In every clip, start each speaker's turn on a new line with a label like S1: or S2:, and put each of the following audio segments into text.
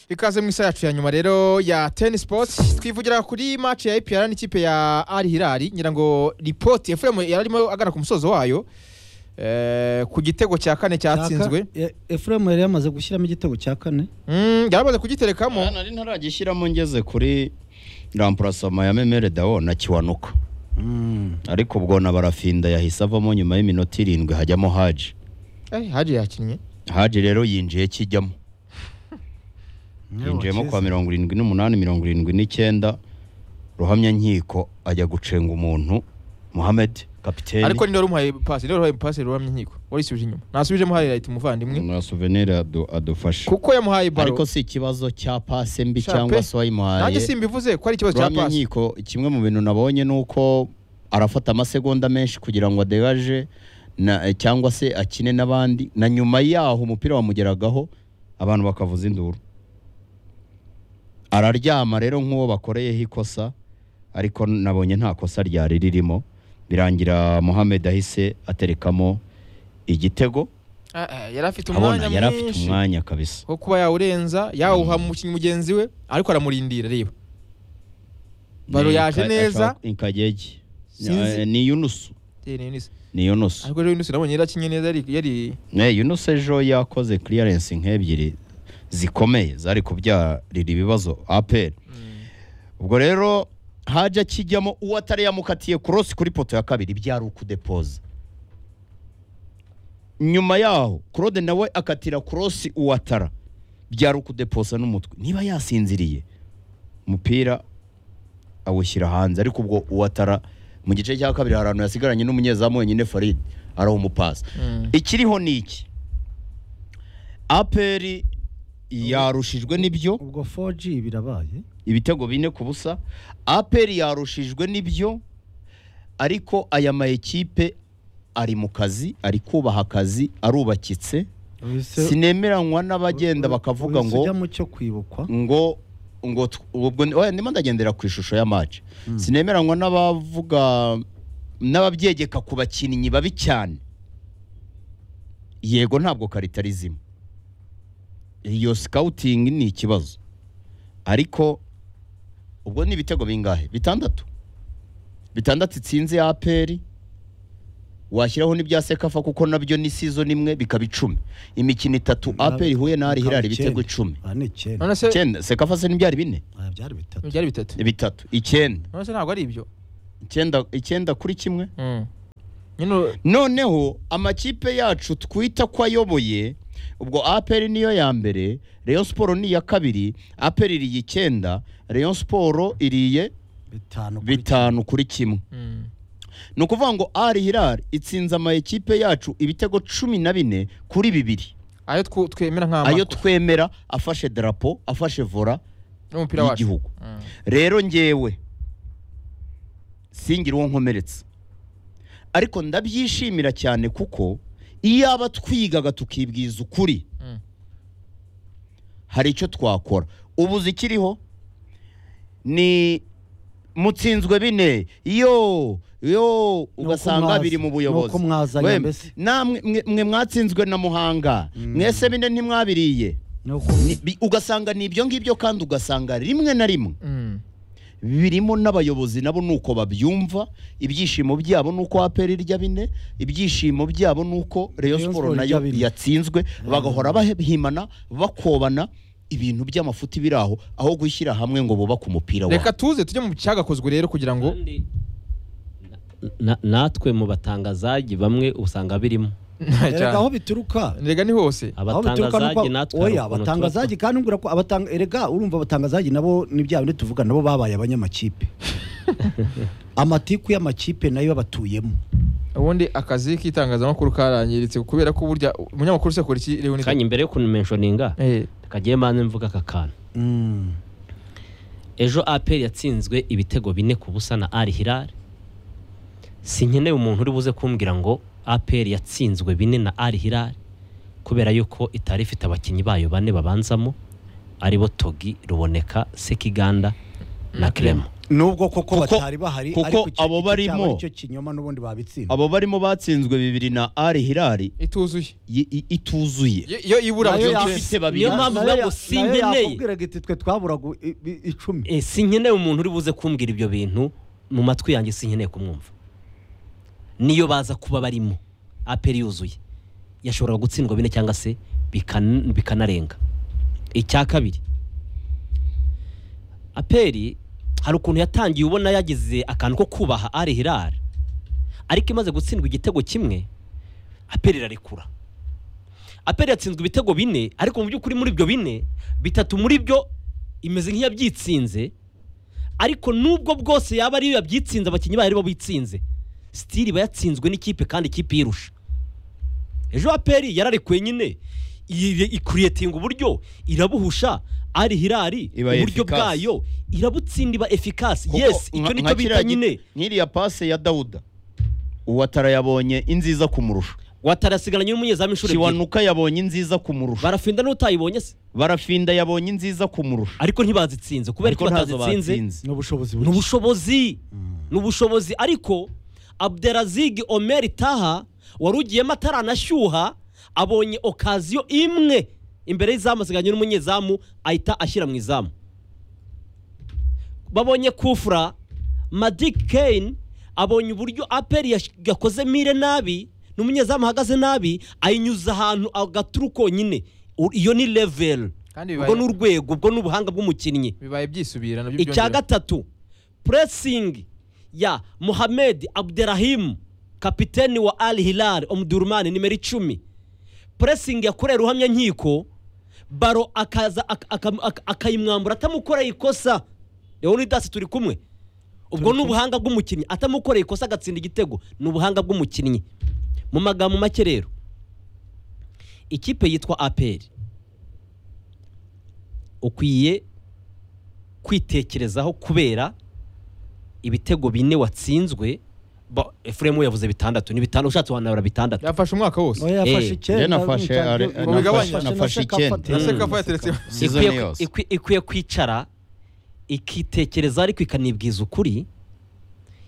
S1: ikaze mu isaha yacu ya nyuma rero ya teni sipoti twivugira kuri maci ya epr n'ikipe ya ari hirari ngira ngo ripoti efuremu yari arimo agana ku musozo wayo eh, ku gitego cya kane cyatsinzwe
S2: efuremu yari yamaze gushyiramo igitego cya kane
S1: Mm, yari amaze kugiterekamo
S3: nari ntaragishyiramo ngeze kuri rampurasoma ya memere dawo na kiwanuka ariko ubwo na barafinda yahise avamo nyuma y'iminota irindwi hajyamo haji
S1: Eh, haji yakinnye
S3: haji rero yinjiye kijyamo yinjiyemo kwa mirongo irindwi n'umunani mirongo irindwi n'icyenda ruhamya nkiko ajya gucenga umuntu muhamed kapiteni
S1: ariko niwe wari umuhaye pasi niwe wari umuhaye pasi ruramye inkiko warisubije inyuma nasubije muhaye leta umuvandimwe
S3: na souvenir adu- adufashe
S1: kuko yamuhaye baro
S3: ariko si ikibazo cya pase mbi
S1: Sha
S3: cyangwa
S1: pe.
S3: se wayimuhaye
S1: nanjye simbivuze ko ari ikibazo cya
S3: ruhamya
S1: pasi
S3: nkiko kimwe mu bintu nabonye ni uko arafata amasegonda menshi kugira ngo adegaje na- cyangwa se akine n'abandi na nyuma yaho umupira wamugeragaho abantu bakavuza induru araryama rero nk'uwo bakoreyeho ikosa ariko nabonye nta kosa ryari ririmo birangira Mohamed ahise aterekamo igitego
S1: Ah, ah, yari afite
S3: abona
S1: umwanya
S3: yari afite
S1: mwinshi
S3: umwanya kabisa
S1: wo kuba yawurenza yawuha umukinnyi mugenzi we ariko aramurindira reba Baro
S3: Ni
S1: yaje
S3: Ka-
S1: neza.
S3: ashaka- Inkagege
S1: Sinzi.
S3: ni Yunus
S1: Eh, ni Yunus.
S3: ni Yunus
S1: ariko rero Yunus nabonye yari akinye neza yari- yari
S3: Ne, Yunus ejo yakoze clearance nk'ebyiri zikomeye zari kubyarira ibibazo APR. Ubwo rero haje akijyamo uwo atari yamukatiye cross kuri poto ya kabiri byari ukudepoza. Nyuma yaho Claude nawe akatira cross uwatara byari ukudepoza n'umutwe. Niba yasinziriye umupira awushyira hanze ariko ubwo uwatara mu gice cya kabiri hari ahantu yasigaranye n'umunyezamu wenyine Farid araho umupasi
S1: Mm.
S3: ikiriho ni iki aperi yarushijwe n'ibyo
S2: ubwo 4G birabaye
S3: ibitego bine ku busa aperi yarushijwe n'ibyo ariko aya ma ekipe ari mu kazi ari kubaha akazi arubakitse sinemeranywa n'abagenda bakavuga ngo
S2: ujya mu cyo kwibukwa
S3: ngo ngo tw- ubwo oya, ndimo ndagendera ku ishusho ya match sinemeranywa n'abavuga n'ababyegeka ku bakinnyi babi cyane yego ntabwo karitarizima iyo scouting ni ikibazo ariko ubwo ni ibitego bingahe bitandatu bitandatu itsinze ya aperi washyiraho n'ibya sekafa kuko nabyo ni season imwe bikaba icumi imikino itatu aperi ihuye n'ahari hirari ibitego icumi
S2: aha ni icyenda
S1: none se
S3: icyenda sekafa se ntibyari bine
S2: Aha byari bitatu
S1: byari bitatu
S3: bitatu icyenda
S1: none se ntabwo ari ibyo
S3: icyenda icyenda kuri kimwe
S1: Mm. nyine
S3: noneho amakipe yacu twita ko ayoboye ubwo aperi niyo ya mbere reyo siporo ni iya kabiri aperi iriye icyenda reyo siporo iriye
S2: bitanu kuri
S3: bitanu kuri kimwe
S1: Mm.
S3: ni ukuvuga ngo ari hirari itsinze ama ekipe yacu ibitego cumi na bine kuri bibiri
S1: ayo twu- twemera
S3: ayo
S1: nk'amakuru
S3: twemera afashe darapo afashe vora
S1: y'umupira wacu
S3: y'igihugu
S1: Mm.
S3: rero ngewe singira uwo nkomeretsa ariko ndabyishimira cyane kuko iyo aba twigaga tukibwiza ukuri
S1: Mm.
S3: hari icyo twakora ubu zikiriho ni mutsinzwe bine yo yo ugasanga biri mu buyobozi
S2: nuko mwazanye
S3: Wem-
S2: mbese
S3: namwe mwe- mwe mwatsinzwe na muhanga mwese bine ntimwabiriye
S2: nuko
S3: Ni- bi- ugasanga ni ibyo ngibyo kandi ugasanga rimwe na rimwe
S1: Mm.
S3: birimo n'abayobozi nabo ni uko babyumva ibyishimo byabo ni uko aperi irya bine ibyishimo byabo ni uko reyo
S2: Rayon
S3: siporo
S2: Sport irya
S3: nayo
S2: bine.
S3: yatsinzwe bagahora bahimana bakobana ibintu by'amafuti biri aho aho gushyira hamwe ngo bubake umupira wabo
S1: reka tuze tujye mu cyagakozwe rero kugira ngo
S4: Kandi na- natwe mu batangazagi bamwe usanga birimo
S2: erega aho bituruka
S1: rega ni hose
S2: aho bituruka nuko
S4: abatangazaji natwe hari
S2: oya
S4: ukuntu
S2: abatangazaji
S4: tuba-
S2: kandi ngura ko abatanga erega urumva abatangazaji nabo ni bya bindi tuvuga nabo babaye abanyamakipe amatiku y'amakipe nayo batuyemo
S1: ubundi akazi k'itangazamakuru karangiritse kubera ko burya umunyamakuru usekura iki rero ni
S4: kanya imbere yo kumenishoninga
S1: Eh,
S4: kagiye mbanze mvuga aka kantu
S2: Mm.
S4: ejo aperi yatsinzwe ibitego bine ku busa na ari hirari sinkeneye umuntu uri buze kumbwira ngo aperi yatsinzwe bine na ari hirari kubera yuko itari ifite abakinnyi bayo bane babanzamo aribo togi ruboneka sekiganda na kiremo
S2: nubwo koko
S3: Kuko-
S2: batari bahari
S3: kuko
S2: ariko icyo-
S3: abo
S2: icyo
S3: barimo-
S2: cyaba aricyo kinyoma n'ubundi babitsinda
S3: abo barimo batsinzwe bibiri na ari hirari
S1: ituzuye
S3: yi- i- ituzuye
S1: Y- yo ibura
S2: Nayo
S1: byo
S2: ya-
S1: byose.
S3: ifite babiri
S4: Niyo mpamvu
S2: Nayo
S4: uvuga ngo
S2: ya-
S4: sinkeneye.
S2: nayo yakubwiraga iti twe twaburaga i- i- icumi
S4: Eh, sinkeneye umuntu uri buze kumbwira ibyo bintu mu matwi yanjye sinkeneye kumwumva niyo baza kuba barimo aperi yuzuye yashoboraga gutsindwa bine cyangwa se bikan- bikanarenga icya kabiri aperi hari ukuntu yatangiye ubona yagize akantu ko kubaha ari hirara ariko imaze gutsindwa igitego kimwe aperi irarekura aperi yatsinzwe ibitego bine ariko mu by'ukuri muri ibyo bine bitatu muri byo imeze nk'iyabyitsinze ariko nubwo bwose yaba ariyo yabyitsinze abakinnyi bayo aribo bitsinze sitiri iba yatsinzwe n'ikipe kandi ikipe irusha ejo aperi yararekuye nyine iri- ikuriyetinga uburyo irabuhusha ari hirari
S3: Iba
S4: uburyo
S3: efficace.
S4: bwayo irabutsinda iba efikasi
S3: Kuko
S4: yesi icyo
S3: nka-
S4: nicyo
S3: nka
S4: bita
S3: kiriya gi-
S4: nyine
S3: nk'iriya pase ya dawuda uwatara yabonye inziza kumurusha
S4: watarasigaranye n'umunyezamu inshuro ebyiri
S3: kiwanuka yabonye inziza kumurusha
S4: barafinda n'utayibonye se
S3: barafinda yabonye inziza kumurusha
S4: ariko ntibazitsinze kubera
S3: Ariko
S4: ko
S3: ntazo
S4: batazitsinze
S3: batsinze.
S2: n'ubushobozi
S4: ni
S2: buke
S4: ubushobozi ni ubushobozi ariko abderazig omeri taha wari ugiyemo ataranashyuha abonye okaziyo imwe imbere y'izamu asigaranye n'umunyezamu ahita ashyira mu izamu babonye kufura madik kane abonye uburyo aperi yash- yakoze mire nabi n'umunyezamu ahagaze nabi ayinyuza ahantu agaturu konyine U- iyo ni level
S1: Kandi bibaye-
S4: ubwo ni urwego ubwo ni ubuhanga bw'umukinnyi
S1: bibaye byisubira nabyo
S4: icya
S1: byongera.
S4: gatatu puresingi ya muhamed abderahimu kapiteni wa al hilal omudurumani nimero icumi puresingi yakorera ruhamyankiko baro akaza ak- akam- ak- akayimwambura atamukoreye ikosa rero ni dasi turi kumwe ubwo ni ubuhanga bw'umukinnyi atamukoreye ikosa agatsinda igitego ni ubuhanga bw'umukinnyi mu magambo make rero ikipe yitwa aperi ukwiye kwitekerezaho kubera ibitego bine watsinzwe ba- efuremu yavuze bitandatu ni bitandatu ushatse wanabara bitandatu
S1: yafashe umwaka wose
S2: oya yafashe
S4: Eh,
S2: icyenda
S3: nafashe
S2: nta-
S3: ari-
S2: nta-
S1: nafashe-
S2: nafashe-
S3: nafashe
S2: nashaka
S3: icyenda.
S2: afatira.
S1: Ese kapfa yateretse
S3: Season
S4: ikwiye,
S3: yose.
S4: ikwi- ikwiye kwicara ikitekerezaho ariko ikanibwiza ukuri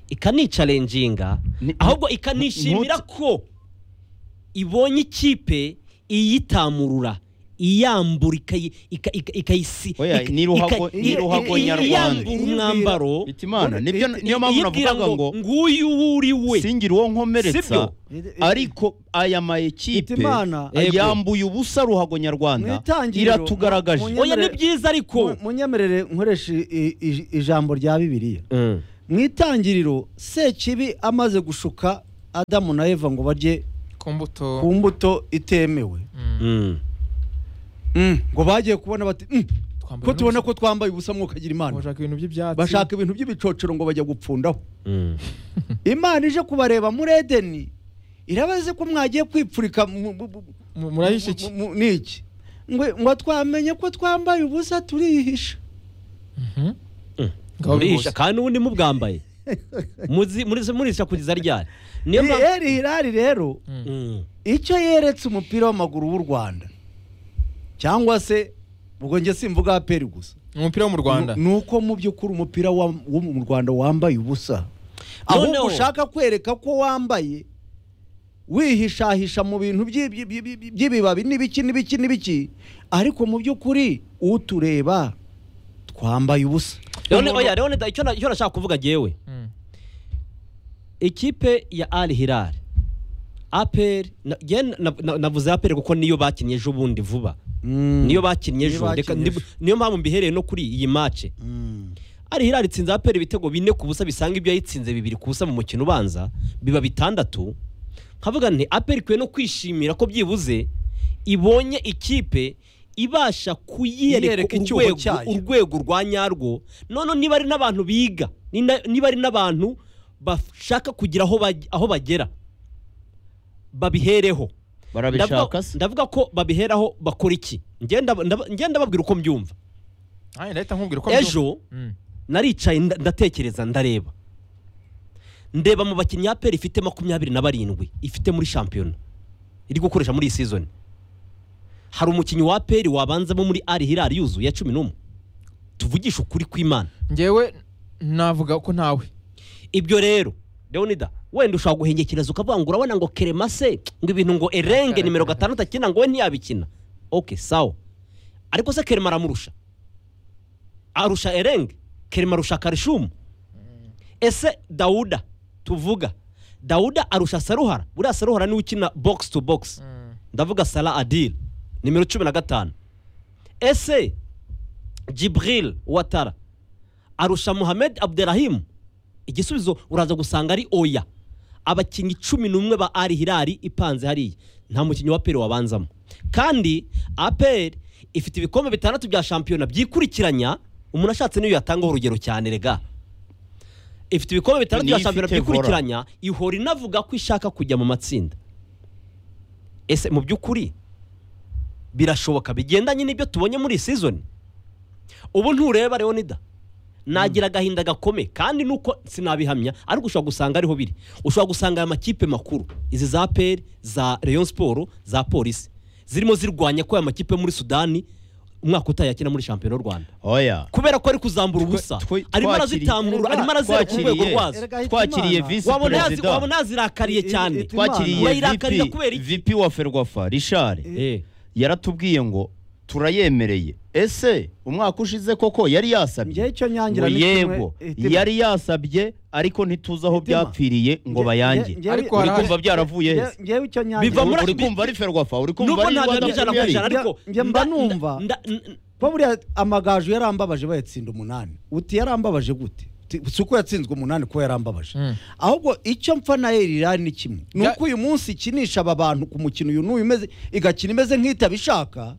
S4: ikanicarenjinga
S3: Ni-
S4: ahubwo ikanishimira
S3: ntuti-
S4: ko ibonye ikipe iyitamurura iyambura ikayi- ika- ika- ikayisi
S3: Oya,
S4: ika-
S3: ni ruhago-
S4: ika-
S3: ni
S4: i-
S3: ruhago
S4: i- i-
S3: nyarwanda.
S4: iyambura umwambaro
S3: bitimana nibyo niyo mpamvu
S4: iyibwira
S3: navugaga ngo
S4: nguyu uwo uri we
S3: singira uwo nkomeretsa
S4: Sibyo?
S3: ariko aya mayikipe
S2: Bitimana.
S4: Yego.
S3: yambuye ubusa ruhago nyarwanda
S2: Mwitangiriro.
S3: iratugaragaje
S2: Mu-
S4: oya ni byiza ariko
S2: Mu- munyemerere nkoresha i- i- ijambo rya bibiliya mu itangiriro sekibi amaze gushuka adamu na eva ngo barye
S1: ku mbuto
S2: ku mbuto itemewe
S4: Mm.
S2: Mm, ngo bagiye kubona bati "Mm,
S1: twambaye
S2: ko tubona
S1: n'ubusa.
S2: ko twambaye ubusa mwuka agira imana
S1: bashaka ibintu by'ibyatsi
S2: bashaka ibintu by'ibicocero ngo bajya gupfundaho
S4: Mm.
S2: imana ije kubareba muri edeni irabaze ko mwagiye kwipfurika mu- mu- mu-
S1: Mu- murahisha iki
S2: mu- mu- n'iki Ngo- ngo twamenye ko twambaye ubusa turihisha
S1: Mhm.
S4: Mm.
S1: Ngaho
S4: Murisha,
S1: bihuse.
S4: kandi ubundi mubwambaye Muzi- muri- murisha kugeza ryari niyo mpamvu
S2: eri hirari rero
S4: Mm.
S2: icyo yeretse umupira w'amaguru w'u rwanda cyangwa se ubwo njye simvuga aperi gusa
S1: ni umupira wo mu rwanda
S2: ni uko mu by'ukuri umupira wa- wo mu rwanda wambaye ubusa ahubwo
S4: Noneho-
S2: ushaka kwereka ko wambaye wihishahisha mu bintu by'i- by'i- by'i- by'i- by'ibibabi n'ibiki n'ibiki n'ibiki ariko mu by'ukuri utureba twambaye ubusa
S4: Leone, oya, Leone, da- icyo na- icyo nashaka kuvuga ngewe
S1: Mm.
S4: ikipe ya al hilal aperi navuze aperi kuko niyo bakinnye ejo bundi vuba niyo bakinnye
S2: Niyo
S4: ejo reka
S2: bakinnye
S4: ndi-
S2: ejo.
S4: niyo mpamvu mbihereye no kuri iyi mace ari hirari itsinze aperi ibitego bine ku busa bisanga ibyo yayitsinze bibiri ku busa mu mukino ubanza biba bitandatu nkavuga nti aperi ikwiye no kwishimira ko byibuze ibonye ikipe ibasha
S2: Yiyereka
S4: kuyiyereka
S2: icyuho
S4: urwego,
S2: cyayo.
S4: urwego rwa nyarwo none niba ari n'abantu biga ni na- niba ari n'abantu bashaka kugira aho baj- aho bagera babihereho
S3: barabishaka
S4: ndavuga,
S3: se
S4: ndavuga ko babiheraho bakora iki ngenda ngenda babwira uko mbyumva
S1: Ay, ndahita nkubwira uko
S4: ejo
S1: mbyumva. Mm.
S4: naricaye nda- ndatekereza ndareba ndeba mu bakinnyi ya peri ifite makumyabiri na barindwi ifite muri shampiyona iri gukoresha muri iyi sizoni hari umukinnyi wa peri wabanzamo muri ari hirari yuzuye ya cumi n'umwe tuvugishe ukuri kw'imana
S1: ngewe navuga ko ntawe
S4: ibyo rero leonida wenda ushobora guhengekereza ukavuga ngo urabona ngo keremase ngo ibintu ngo erenge nimero gatandatu akina ngo we ntiyabikina oke sawa ariko se kerema aramurusha arusha erenge kerema arusha karishumu ese dawuda tuvuga dawuda arusha saruhara buriya saruhara niwe ukina bogisi tu bogisi ndavuga sara adil nimero cumi na gatanu ese jibril watara arusha muhamed abderahimu igisubizo uraza gusanga ari oya abakinnyi cumi n'umwe ba ari hirari ipanze hariya nta mukinnyi wa aperi wabanzamo kandi aperi ifite ibikombe bitandatu bya shampiyona byikurikiranya umuntu ashatse niyo yatangaho urugero cyane rega ifite ibikombe bitandatu
S3: Niyo
S4: bya shampiyona
S3: ifite vola.
S4: byikurikiranya ihora inavuga ko ishaka kujya mu matsinda ese mu by'ukuri birashoboka bigendanye n'ibyo tubonye muri iyi season ubu ntureba leonida nagira agahinda gakome kandi nuko sinabihamya ariko ushobora gusanga ariho biri ushobora gusanga aya makipe makuru izi za peri za leon siporo za polisi zirimo zirwanya ko aya makipe yo muri sudani umwaka utaha yakina muri shampiyona y'u rwanda
S3: oya
S4: kubera ko ari kuzambura ubusa
S3: Twe-
S4: arimo
S3: twakiriye-
S4: arazitamurura arimo arazera ku rwego
S3: twakiriye-
S4: rwazo
S2: Erega ahita
S3: twakiriye
S2: Imana.
S3: visi
S4: wabona yazi-
S3: perezida
S4: wabona yazirakariye
S2: I- i-
S4: cyane
S2: iti-
S3: twakiriye
S4: Imana. Bayirakarira
S3: VP
S4: kubera iki?
S3: VP wa ferwafa rishari
S4: Eh,
S3: yaratubwiye ngo turayemereye ese umwaka ushize koko yari
S2: njyewe
S3: yasabye
S2: icyo
S3: ngo
S2: nyangira ni kimwe
S3: yego
S2: itima.
S3: yari yasabye ariko ntituzi aho
S2: Itima.
S3: byapfiriye ngo
S2: Nge- nge-
S3: bayange
S2: ngewe-
S1: Ariko
S3: uri
S1: hari-
S3: kumva byaravuye
S2: nge-
S3: heza
S2: ngewe icyo
S4: Biva
S2: nyangira
S4: muri-
S3: uri kumva ari ferwafa uri kumva
S4: nubwo
S3: ari
S4: ntaganira ijana ku ijana
S3: rwanda
S4: ariko
S2: Njye mba
S4: nda-
S2: numva.
S4: nda- nda-
S2: kuba buriya amagaju yarambabaje bayatsinda umunani uti yarambabaje gute Ti- si uko yatsinzwe umunani ko yarambabaje
S1: Mm.
S2: ahubwo icyo mpfa na erirani ni kimwe ni
S1: Ya-
S2: uko uyu munsi ikinisha aba bantu ku mukino uyu n'uyu imeze igakina imeze nk'itabishaka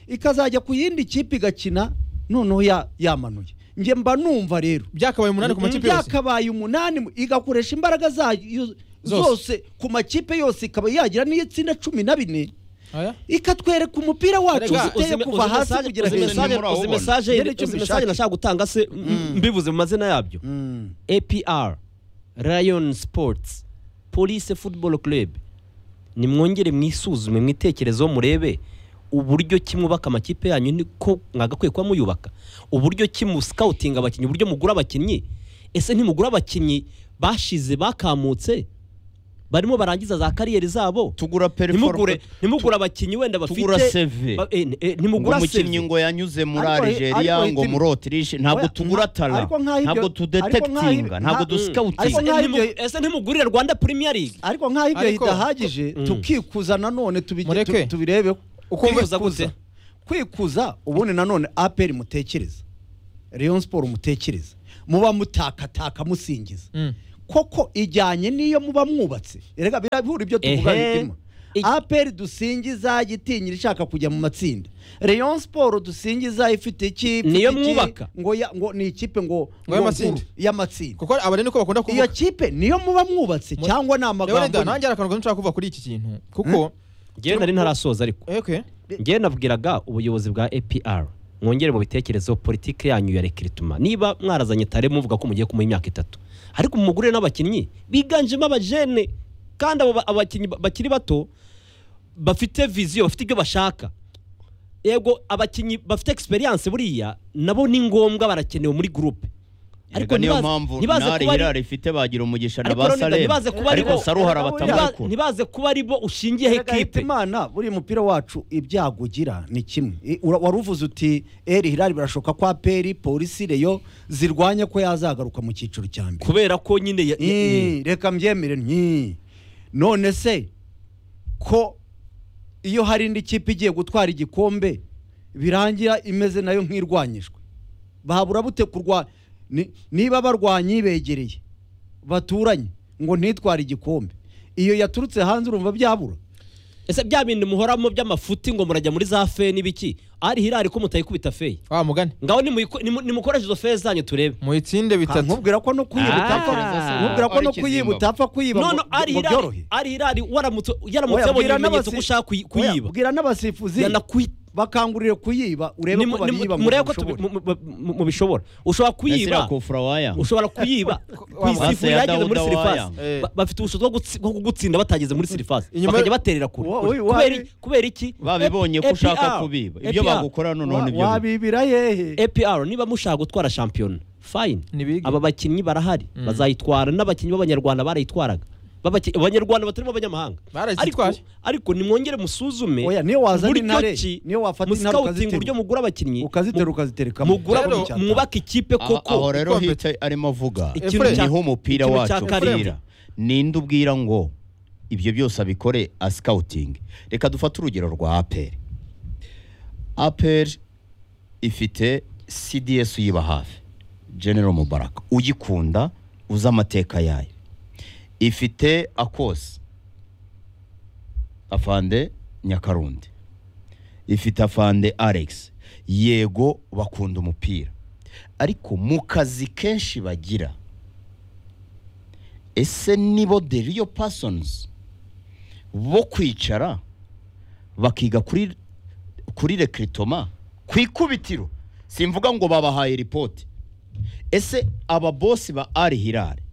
S2: ikazajya ku yindi kipe igakina noneho ya- yamanuye njye mba numva rero
S1: byakabaye umunani ku makipe yose
S2: byakabaye umunani mu- igakoresha imbaraga zayo
S1: Zose.
S2: zose ku makipe yose ikaba yagira n'iyo itsinda cumi na bine
S1: Oya?
S2: ikatwereka umupira wacu
S1: Erega,
S2: uziteye
S4: uzime-
S2: kuva
S4: uzi
S2: hasi
S4: message-
S2: kugera
S4: uzi
S3: hejuru.
S4: message-
S3: Nimura
S4: uzi
S3: awubona.
S4: message-
S2: Ngene icyo
S4: uzi
S2: mbishaka.
S4: message nashaka gutanga se m- mbivuze mu mazina yabyo
S2: Mm.
S4: apr rayon sports police football club nimwongere mwisuzume mwitekerezeho murebe uburyo ki mwubaka amakipe yanyu niko mwagakwiye kuba muyubaka uburyo ki musikawutinga abakinnyi uburyo mugura abakinnyi ese ntimugura abakinnyi bashize bakamutse barimo barangiza za kariyeri zabo
S3: tugura
S4: ntimugure
S3: performance
S4: ntimugure abakinnyi wenda bafite
S3: tugura CV.
S4: ba- eh, eh,
S3: ngo
S4: ntimugura
S3: umukinnyi
S4: seve
S3: ngo yanyuze muri
S2: Ariko-
S3: Algeria
S2: ariko
S3: ngo
S2: hitimo.
S3: muri Autriche ntabwo
S2: Oya,
S3: tugura
S2: nka-
S3: tara
S2: ariko nk'aho ibyo-
S3: ntabwo
S2: ariko
S3: tudetekitinga
S2: nk'aho-
S3: ntabwo
S2: nka-
S3: dusikawutinga
S2: Ariko nk'aho ibyo-
S4: ese ntimugurira rwanda premier league
S2: ariko nk'aho ibyo
S1: Ariko-
S2: bidahagije
S4: Mm.
S2: tukikuza nanone tubi-
S1: Mureke.
S2: tu- tubirebeho
S1: Ukumva-
S2: Kwikuza gute? kwikuza ubundi nanone aperi mutekereza leon siporo mutekereza muba mutakataka musingiza
S1: Mm.
S2: koko ijyanye n'iyo muba mwubatse reka birabihura ibyo tuvuga
S4: Ehe.
S2: bitima
S4: I-
S2: aperi dusingiza gitinyira ishaka kujya mu matsinda leon siporo dusingiza ifite ikipe
S4: Niyo mwubaka.
S2: ngo ya- ngo ni ikipe ngo ngo
S1: y'amatsinda.
S2: nkuru, y'amatsinda
S1: kuko abari niko bakunda
S2: iyo
S1: kuvuga
S2: kipe niyo muba mwubatse
S1: Mu-
S2: cyangwa ni
S1: rero
S2: amagambo
S1: reda
S2: ni-
S1: nanjye hari akantu nshaka kuva kuri iki kintu kuko
S4: ngewe nari ntarasoza ariko
S1: eke
S4: ngewe nabwiraga ubuyobozi bwa APR mwongere mu bitekerezo politiki yanyu ya rekirituma niba mwarazanye tare muvuga ko mugiye kumuha imyaka itatu ariko mugure n'abakinnyi biganjemo abajene kandi abo ba- abakinnyi ba- bakiri bato bafite viziyo bafite ibyo bashaka yego abakinnyi bafite experience buriya nabo ni ngombwa barakenewe muri gurupe
S3: ariko niyo
S4: ntibaze-
S3: mpamvu
S4: ntibaze
S3: ntari
S4: kuba ari-
S3: hirara ifite bagira umugisha na
S4: Ariko
S3: ba
S4: Ronaldo,
S3: Salem
S4: ntibaze kuba
S3: ariko
S4: aribo-
S3: Saruhara
S2: Ntibaze-
S4: ntiba-
S3: batamukunda
S4: ntibaze kuba ari bo ushingiyeho
S2: Erega
S4: ekipe
S2: Hitimana buriya umupira wacu ibyago ugira ni kimwe I- ura- wari uvuze uti eri hirari birashoka kwa peri polisi reyo zirwanya ko yazagaruka mu cyiciro cya mbere
S4: kubera ko nyine ya- ya-
S2: Ii, reka mbyemere nti none se ko iyo hari indi kipe igiye gutwara igikombe birangira imeze nayo nk'irwanyijwe babura bute kurwa ni- niba barwanyi begereye baturanye ngo ntitware igikombe iyo yaturutse hanze urumva byabura
S4: ese bya bindi muhoramo by'amafuti ngo murajya muri za fe n'ibiki ari hirari ko mutayikubita feyi
S1: wa mugani
S4: ngaho nimuyiko- nimu- nimukoreshe izo fe zanyu turebe
S1: muyitsinde bitatu
S2: nkubwira ko no kuyiba
S4: Ah.
S2: utapfa nkubwira ko no
S3: Ariko
S2: kuyiba
S3: ikizinga.
S2: utapfa kuyiba
S4: none
S2: ngo-
S4: ari
S2: ngo
S4: hirari
S2: byorohe
S4: ari hirari waramutse yaramutse
S2: Oya,
S4: yabonye
S2: bwira
S4: ibimenyetso
S2: n'abasi-
S4: ko ushaka kuyi-
S2: Oya,
S4: kuyiba
S2: bwira n'abasifuzi
S4: yanakwi-
S2: bakangurire kuyiba urebe
S4: nimu-
S2: ko
S4: nimu-
S2: bayiba mu
S4: murebe ko
S2: bishobora.
S4: tubi- mu- mu- mu- mubishobora ushobora
S3: kuyiba
S4: kuyiba
S3: kufura waya
S4: ushobora kuyiba ku
S3: Base
S4: isifuri
S3: ya
S4: yageze muri
S3: Dawuda
S4: sirifasi
S1: wayanga.
S4: Ba- bafite ubushobozi bwo gutsi- bwo kugutsinda batageze muri sirifasi
S1: Inyuma-
S4: bakajya baterera kure
S2: Wa-
S4: Kure.
S2: wa- wa-
S4: Kubera- kubera iki
S3: babibonye ko ushaka
S4: APR.
S3: kubiba ibyo
S4: APR.
S3: bagukora noneho
S2: Wa-
S3: nibyo biba.
S2: wabibira hehe
S4: APR niba mushaka gutwara shampiyona fayini
S1: Nibige.
S4: aba bakinnyi barahari
S1: Mm.
S4: bazayitwara n'abakinnyi b'abanyarwanda barayitwaraga Babaki- abanyarwanda batarimo abanyamahanga ariko
S1: barazitwaje
S4: ariko nimwongere musuzume
S2: oya niyo wazana
S4: uburyo
S2: intare
S4: ki
S2: niyo wafata intare
S4: musikawutinga uburyo
S2: ukaziterura
S4: mugura abakinnyi
S2: ukaziterura
S4: mu-
S2: ukaziterekamo
S4: mugura
S1: Rero,
S4: buri cyatanga. mwubake ikipe koko
S3: aho rero
S1: ikombe.
S3: hita arimo avuga
S4: Ikintu
S1: Efuremu.
S4: cya-
S3: niho umupira
S4: ikintu cya
S3: wacu
S4: karindwi.
S3: upfira ninde ubwira ngo ibyo byose abikore asikawutingi reka dufate urugero rwa aperi aperi ifite cds uyiba hafi general mubaraka uyikunda uzi amateka yayo ifite akosi afande nyakarundi ifite afande alex yego bakunda umupira ariko mu kazi kenshi bagira ese nibo the real persons bo kwicara bakiga kuri kuri recruitment, ku ikubitiro simvuga ngo babahaye ripoti ese aba bosi ba ari hirare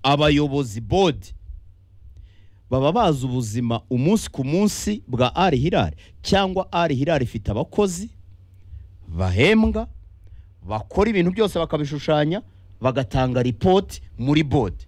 S3: abayobozi bodi baba bazi ubuzima umunsi ku munsi bwa ari hirari cyangwa ari hirari ifite abakozi bahembwa bakora ibintu byose bakabishushanya bagatanga ripoti muri bodi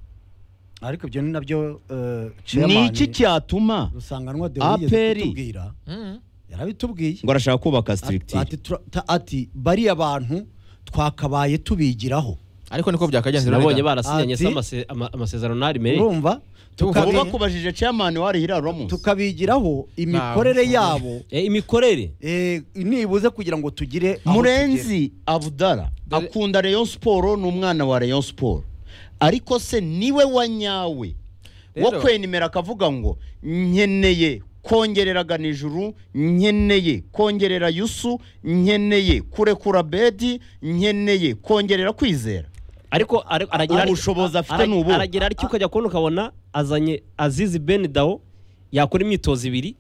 S2: ariko ibyo ni nabyo eh,
S3: ni
S2: chairman
S3: iki cyatuma
S2: rusanganwa de yigeze
S3: APR.
S2: kutubwira
S1: Mm.
S2: yarabitubwiye
S3: ngo arashaka kubaka
S2: ati,
S3: sitirikitire
S2: ati, tura- ta- ati bariya bantu twakabaye tubigiraho
S1: ariko niko byakagenze
S4: nabonye
S1: Rurega.
S4: barasinyanye
S2: Ati-
S4: se amase- ama- amasezerano n'ari mere
S2: urumva
S1: Tukabi-
S3: ubu
S2: tukabi-
S3: bakubajije chairman wa ari hirari uramuzi
S2: tukabigiraho imikorere
S1: Ntabwo.
S2: yabo
S4: Eh, imikorere
S2: eh, nibuze kugira ngo tugire aho tugera.
S3: murenzi abudara
S1: Dore-
S3: akunda rayon siporo ni umwana wa rayon siporo ariko se niwe wa nyawe wo
S1: Rero-
S3: kwenimera akavuga ngo nkeneye kongerera ganijuru nkeneye kongerera yusu nkeneye kurekura bedi nkeneye kongerera kwizera
S4: ariko ari- aragira ari-
S3: Ubushobozi afite
S4: ara-
S3: ni ubu.
S4: aragira ariko ukajya kubona ukabona azanye azizi ben dawo yakora imyitozo ibiri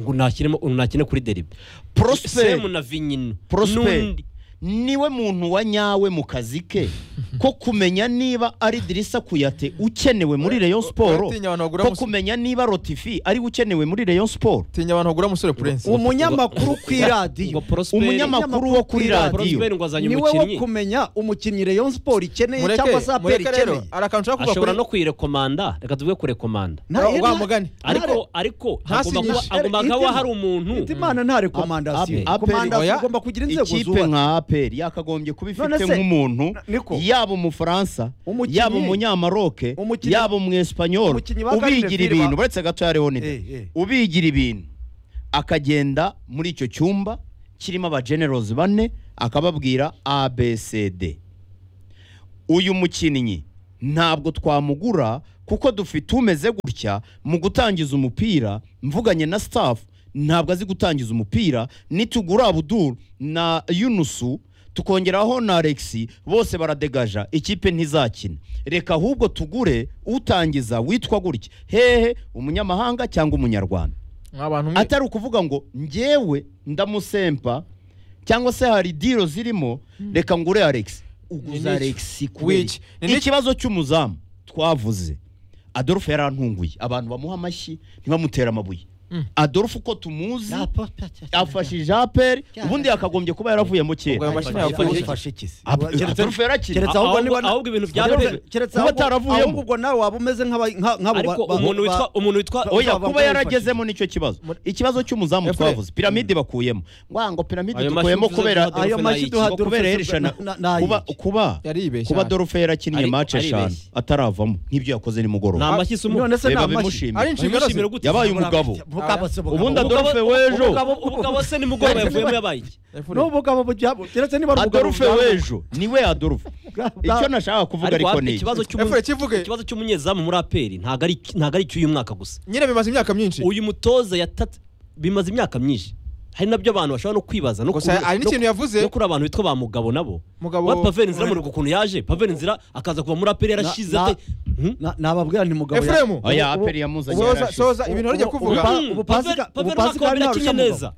S4: ngo nakiremo nakine kuri deribe
S3: Prosper.
S4: semu na vinyino
S3: prosper
S4: N'undi.
S3: niwe muntu wa nyawe mu kazi ke ko kumenya niba ari dirisa kuyate ukenewe muri rayon siporo
S1: Uratinya abantu bagura
S3: ko
S1: mus-
S3: kumenya niba rotifi ari we ukenewe muri rayon siporo
S1: tinya abantu bagura musore prince
S2: umunyamakuru ku iradiyo
S4: ngo Prosper-
S3: umunyamakuru wo kuri radiyo
S4: Prosper ngo azanye
S2: niwe wo
S4: umukinnyi
S2: kumenya umukinnyi rayon siporo ikeneye
S1: mureke
S2: cyangwa se aperi
S1: mureke rero
S2: ikeneye
S1: hari akantu ushaka kuvuga
S4: ashobora no kuyirekomanda reka tuvuge kurekomanda
S2: Nta-
S1: Wa- wa
S2: nta-
S1: mugani.
S4: ariko ariko hagomba
S1: Ntasinyishe.
S4: kuba hagomba
S2: Itima-
S4: kuba hari
S2: Iti
S4: umuntu
S2: imana nta
S3: Aperi-
S2: rekomandasiyo
S3: Aperi-
S2: komandasiyo
S1: oya.
S2: ugomba kugira inzego
S3: ikipe
S2: zubatse
S3: nka aperi yakagombye kuba
S2: None
S3: ifite
S2: se-
S3: nk'umuntu
S2: niko.
S3: yaba umufaransa
S2: Umukinnyi-
S3: yaba umunyamaroke
S2: Umukinnyi-
S3: yaba umuespanyol
S2: Umukinnyi ba
S3: ubigira
S2: Garden
S3: ibintu
S2: Fever-
S3: uretse gato ya leonide
S2: Eh, eh.
S3: ubigira ibintu akagenda muri icyo cyumba kirimo abagenerozi bane akababwira abcd uyu mukinnyi ntabwo twamugura kuko dufite umeze gutya mu gutangiza umupira mvuganye na staff ntabwo azi gutangiza umupira nitugura abuduru na yunusu tukongeraho na alexi bose baradegaja ikipe ntizakina reka ahubwo tugure utangiza witwa gutya hehe umunyamahanga cyangwa umunyarwanda
S1: abantu mwe
S3: atari ukuvuga ngo njyewe ndamusempa cyangwa se hari diro zirimo reka ngure alex uguza
S1: Ni-
S3: alex
S1: Wiki. Ni-
S3: ikibazo cy'umuzamu twavuze adolphe yarantunguye abantu bamuha amashyi ntibamutere amabuye adolphe uko tumuzi afashije aperi ubundi yakagombye kuba yaravuyemo
S1: Ubwo ayo
S3: kera
S1: mashini yakoze iki?
S2: afashe iki se?
S3: Ap-
S2: Keretse-
S3: Adolphe yarakina.
S2: keretse
S4: Ahubwo-
S2: ahubwo niba-
S4: ahubwo ibintu bya
S2: keretse-
S4: Pep-
S2: keretse
S3: kuba
S2: ahubwo-
S3: ataravuyemo.
S2: ahubwo ubwo nawe waba umeze nk'aba- nka- nk'abo ba-
S4: ariko
S2: ba-
S4: umuntu
S2: ba-
S4: witwa umuntu witwa
S2: ba-
S3: oya
S2: ba-
S3: kuba
S2: ba-
S3: yaragezemo nicyo kibazo ikibazo cy'umuzamu
S1: Efure.
S3: twavuze piramide bakuyemo ngwa ngo piramide
S4: Ayo mashyi
S3: dukuyemo
S4: uvuze
S3: kubera
S4: duha
S2: ayo
S4: Adolphe
S2: mashyi
S4: Nayiki.
S2: duha
S3: ngo kubera
S2: Adolphe
S3: yerekana
S2: na- na- na-
S3: kuba
S2: Nayiki.
S3: kuba
S1: Yaribeshye
S3: kuba
S1: hano.
S3: Dorfe yarakinnye
S4: Ariko
S3: mace eshanu
S4: aribeshye.
S3: ataravamo nk'ibyo yakoze nimugoroba
S4: nta mashyi se umu-
S2: none se
S3: Reba
S2: nta mashyi
S3: bimushimira.
S1: ari inshingano ze
S4: Bishimira gute?
S3: yabaye umugabo
S2: Mugabo se mugabo.
S3: ubundi
S4: Umugabo-
S3: Adolphe w'ejo
S4: umugabo- umugabo se nimugoroba yavuyemo yabaye iki
S1: Efure.
S2: n'ubugabo bujyabo keretse niba ari ubugabo
S3: Adolphe
S2: bujyamo.
S3: w'ejo niwe Adolphe icyo nashaka kuvuga
S4: ariko
S3: ariko
S4: hafi
S3: ni iki.
S4: ikibazo cy'umu-
S1: Efure, kivuge.
S4: ikibazo cy'umunyezamu muri aperi ntabwo ari ntabwo ari icy'uyu mwaka gusa
S1: nyine bimaze imyaka myinshi
S4: uyu mutoza yatatse bimaze imyaka myinshi hari nabyo abantu bashobora no kwibaza no
S1: Gusa
S4: kuri-
S1: hari
S4: no-
S1: n'ikintu yavuze.
S4: no kuri abantu bitwa ba mugabo nabo
S1: Mugabo-
S4: wa Pavel Nzira muri ukuntu yaje Pavel Nzira akaza kuva muri aperi yarashize
S2: Na-
S4: ate Hmm?
S2: Na- nababwira nti mugabo ya-
S1: efuremu
S3: oya
S2: ubu-
S3: aperi yamuzanye
S1: Ubu- soza
S3: yarashize.
S1: ibintu wari ujya
S2: ubu-
S1: kuvuga
S2: ubu- ubu-
S4: Hmm,
S2: ubu-
S4: Pavel-
S2: ubu- ubu-
S4: Pavel umwaka wa
S2: ubu-
S4: mbere
S2: ubu-
S4: yakinnye
S2: ubu-
S4: neza